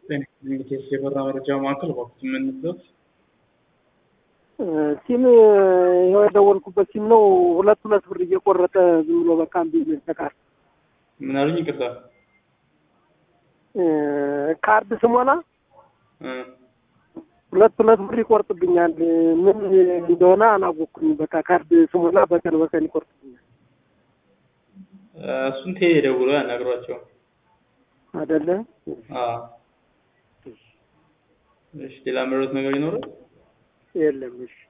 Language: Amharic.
ቴስ የበራ መረጃ ማዕከል እባክዎት የምንበት ሲም ይኸው የደወልኩበት ሲም ነው። ሁለት ሁለት ብር እየቆረጠ ዝም ብሎ በቃ እምቢ ተቃር ምን አሉኝ? ይቅርታ ካርድ ስሞላ ሁለት ሁለት ብር ይቆርጥብኛል። ምን እንደሆነ አላወቅኩኝ። በቃ ካርድ ስሞላ በቀን በቀን ይቆርጥብኛል። እሱን ቴሌ ደውለው ያናግሯቸው አይደለ? አዎ። እሺ ሌላ መረጥ ነገር ይኖራል? የለም። እሺ